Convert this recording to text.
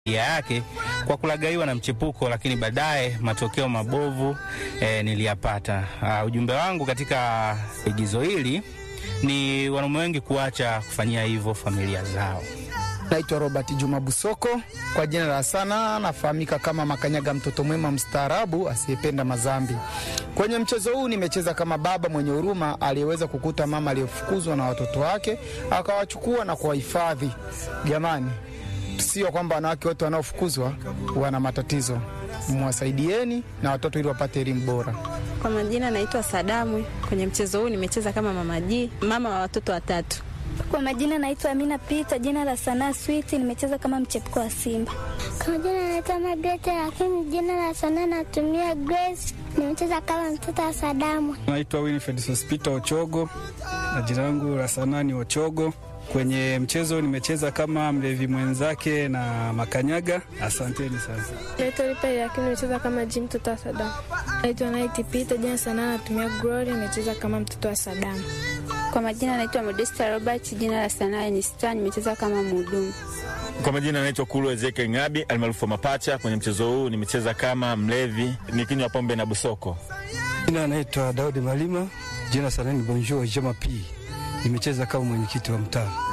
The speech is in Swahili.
yake kwa kulagaiwa na mchepuko, lakini baadaye matokeo mabovu eh, niliyapata. Uh, ujumbe wangu katika igizo hili ni wanaume wengi kuacha kufanyia hivyo familia zao. Naitwa Robert Juma Busoko, kwa jina la sana nafahamika kama Makanyaga, mtoto mwema mstaarabu asiyependa mazambi. Kwenye mchezo huu nimecheza kama baba mwenye huruma aliyeweza kukuta mama aliyefukuzwa na watoto wake akawachukua na kuwahifadhi. Jamani, sio kwamba wanawake wote wanaofukuzwa wana matatizo, mwasaidieni na watoto ili wapate elimu bora. Kwa majina naitwa Sadamu. Kwenye mchezo huu nimecheza kama mama G, mama wa watoto watatu. Kwa majina naitwa Amina Pita, jina la sanaa Switi, nimecheza kama mchepuko wa Simba. Kwa majina naitwa Magrete, lakini jina la sanaa natumia Grace, nimecheza kama mtoto wa Sadamu. Naitwa Winifred Sospita Ochogo na jina langu la sanaa ni Ochogo. Kwenye mchezo nimecheza kama mlevi mwenzake na Makanyaga. Asanteni sana. Naitwa Lipa, lakini nimecheza kama Jim, mtoto wa Sadamu. Naitwa Night Peter, jina sanaa natumia Glory, nimecheza kama mtoto wa Sadamu. Kwa majina naitwa Modesta Robert, jina la sanaa ni Star, nimecheza kama mhudumu. Kwa majina naitwa Kulu Ezekiel Ngabi almaarufu Mapacha. Kwenye mchezo huu nimecheza kama mlevi nikinywa pombe na busoko. Jina naitwa Daudi Malima, jina sanaa ni Bonjour Jama P, nimecheza kama mwenyekiti wa mtaa.